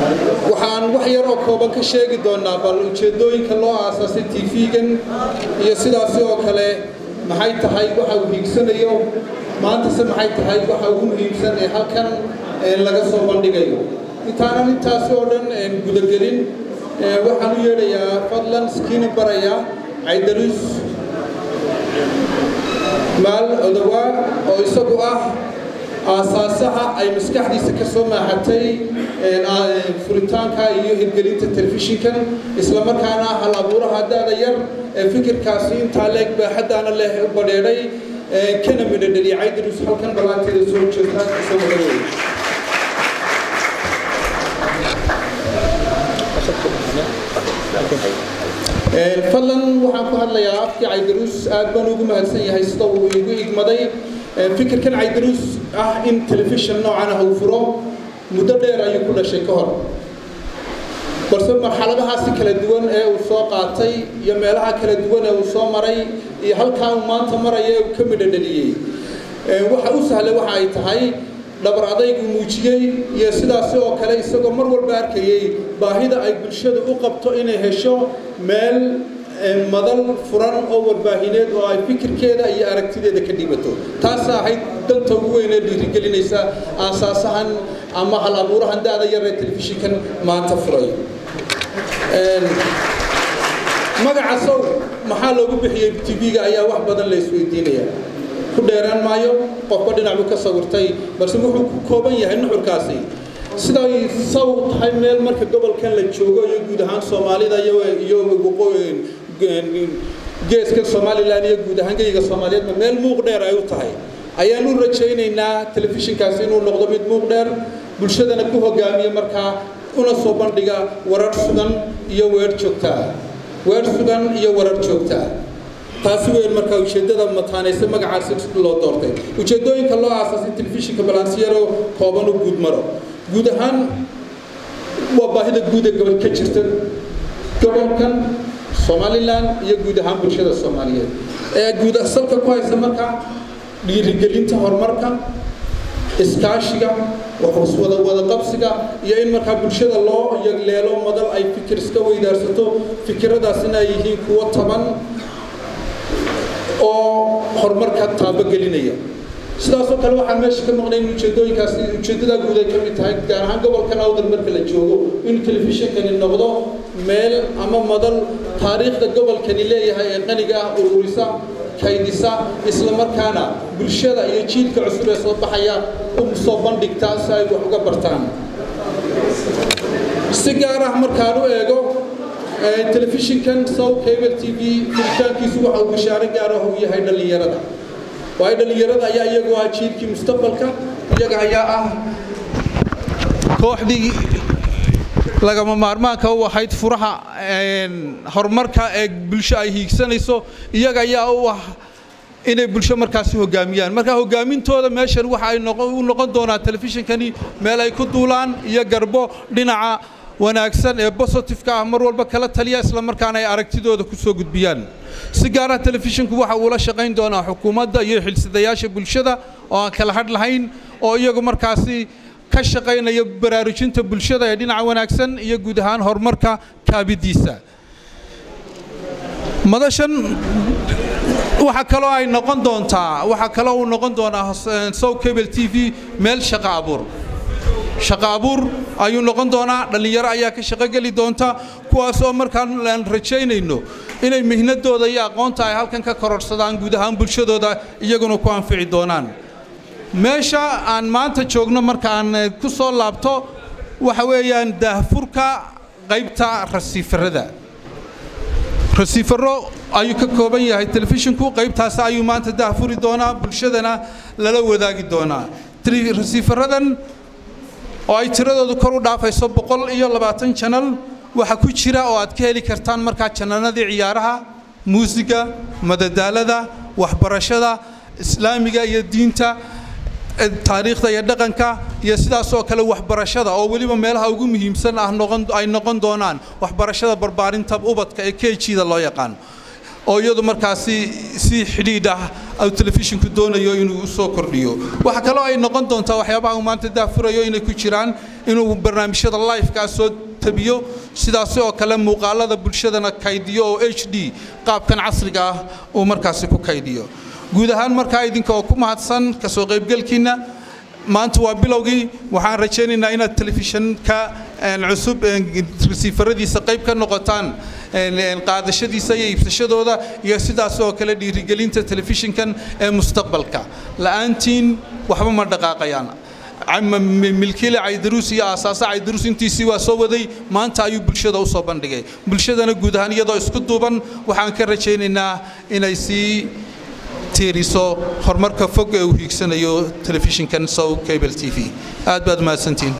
waxaan wax yar oo kooban ka sheegi doonaa bal ujeeddooyinka loo aasaasay tv-gan iyo sidaasi oo kale maxay tahay waxa uu hiigsanayo maantase maxay tahay waxa ugu muhiimsan ee halkan laga soo bandhigayo intaanan intaasi oo dhan gudagelin waxaan u yeedhayaa fadlan skiini baraya caydaruus maal odawaa oo isagu ah aasaasaha ay maskaxdiisa ka soo maaxatay furitaanka iyo hirgelinta telefishinkan islamarkaana hal abuuraha daada yar ee fikirkaasi intaa leeg baaxaddaana leh u badheedhay kana midhadheliya caydaruus halkan dhawaanteeda soo jeegtaa kasoo magareey fadlan waxaan ku hadlayaa afkii caydaruus aad baan ugu mahadsan yahay sida uu igu igmaday fikirkan caydaruus ah in telefishin noocan ah uu furo muddo dheer ayuu ku dhashay ka hor balse marxaladahaasi kala duwan ee uu soo qaatay iyo meelaha kala duwan ee uu soo maray iyo halkaa uu maanta maraya ee uu ka midhodheliyey waxa u sahlay waxa ay tahay dhabar adaygu muujiyey iyo sidaasi oo kale isagoo mar walba arkayey baahida ay bulshadu u qabto inay hesho meel madal furan oo warbaahineed oo ay fikirkeeda iyo aragtideeda ka dhibato taasa ahayd danta ugu weyn ee dhiirigelinaysa aasaasahan ama hal abuurahan da-da yar ee telefishinkan maanta furay magaca sow maxaa loogu bixiyey tv-ga ayaa wax badan la isweydiinaya ku dheeraan maayo qofba dhinac buu ka sawirtay balse wuxuu ku kooban yahay nuxurkaasi siday saw tahay meel marka gobolkan la joogo iyo guud ahaan soomaalida iyo geeska somalilan iyo guud ahaan geyiga soomaaliyeedba meel muuq dheer ay u tahay ayaan u rajaynaynaa telefishinkaasi inuu noqdo mid muuq dheer bulshadana ku hogaamiya markaa una soo bandhiga warar sugan iyo weer joogtaa weer sugan iyo warar joogtaa taasi weyn markaa ujeeddada mataanaysa magacaasi loo doortay ujeeddooyinka loo aasaasay telefishinka balansiyaro kooban u guud maro guud ahaan waa baahida guud ee gobol ka jirta gobolkan somalilan iyo guud ahaan bulshada soomaaliyeed ee guud salka ku haysa markaa dhiirigelinta horumarka iskaashiga wada wada qabsiga iyo in markaa bulshada loo yagleelo madal ay fikir iska weydaarsato fikiradaasina ay yihiin kuwo taban oo horumarka taabogelinaya sidaasoo kale waxaan meesha ka maqnay in ujeedooyinkaasi ujeeddadaa guud ay ka mid tahay gaar ahaan gobolkan awdal marka la joogo in telefishinkani noqdo meel ama madal taariikhda gobolkani leeyahay ee qaniga ah ururisa kaydisa isla markaana bulshada iyo jiilka cusub ee soo baxaya u soo bandhigta si ay wax uga bartaan si gaar ah markaan u eego telefishinkan sow cable t v furitaankiisu waxa uu bishaaro gaar ah uu yahay dhallinyarada waayo dhallinyarada ayaa iyagu ah jiilkii mustaqbalka iyaga ayaa ah kooxdii lagama maarmaanka u ahayd furaha horumarka ee bulsho ay hiigsanayso iyaga ayaa u ah inay bulsho markaasi hogaamiyaan marka hogaamintooda meeshan waxa ay u noqon doonaa telefishinkani meel ay ku duulaan iyo garbo dhinaca wanaagsan ee bositifeka ah mar walba kala taliya isla markaana ay aragtidooda ku soo gudbiyaan si gaara telefishinku waxa uu la shaqayn doonaa xukuumadda iyo xilsidayaasha bulshada oo aan kala hadh lahayn oo iyagu markaasi ka shaqaynaya baraarujinta bulshada ee dhinaca wanaagsan iyo guud ahaan horumarka kaabidiisa madashan waxa kaloo ay noqon doontaa waxa kaloo uu noqon doonaa sow cable t v meel shaqo abuur shaqo abuur ayuu noqon doonaa dhallinyaro ayaa ka shaqogeli doonta kuwaasoo markaan aan rajaynayno inay mihnadooda iyo aqoonta ay halkan ka kororsadaan guud ahaan bulshadooda iyaguna ku anfici doonaan meesha aan maanta joogno markaan ku soo laabto waxa weeyaan daahfurka qaybta rasiifarada rasiifaro ayuu ka kooban yahay telefishinku qaybtaas ayuu maanta daahfuri doonaa bulshadana lala wadaagi doonaa rasiifaradan oo ay tiradoodu kor u dhaafayso boqol iyo labaatan janal waxa ku jira oo aad ka heli kartaan markaa jananadii ciyaaraha muusiga madadaalada waxbarashada islaamiga iyo diinta taariikhda iyo dhaqanka iyo sidaas oo kale waxbarashada oo weliba meelaha ugu muhiimsan ah ay noqon doonaan waxbarashada barbaarinta ubadka ee kejida loo yaqaan oo iyadu markaasi si xidhiidh ah uu telefishinku doonayo inuu u soo kordhiyo waxa kaloo ay noqon doontaa waxyaabaha uu maanta daafurayo inay ku jiraan inuu barnaamijyada lifekaa soo tabiyo sidaasi oo kale muuqaalada bulshadana kaydiyo oo h d qaabkan casriga ah uu markaasi ku kaydiyo guud ahaan markaa idinka oo ku mahadsan ka soo qaybgelkiinna maanta waa bilowgii waxaan rajaynaynaa inaad telefishinka cusub resiifaradiisa qayb ka noqotaan qaadashadiisa iyo iibsashadooda iyo sidaas oo kale dhiirigelinta telefishinkan ee mustaqbalka la'aantiin waxba ma dhaqaaqayaan milkiile caydaruus iyo aasaasa caydaruus intiisii waa soo waday maanta ayuu bulshada u soo bandhigay bulshadana guud ahaan iyadoo isku duuban waxaan ka rajaynaynaa inay sii tiiriso horumarka fog ee uu hiigsanayo telefishinkan sow cable t v aad baad mahadsantiin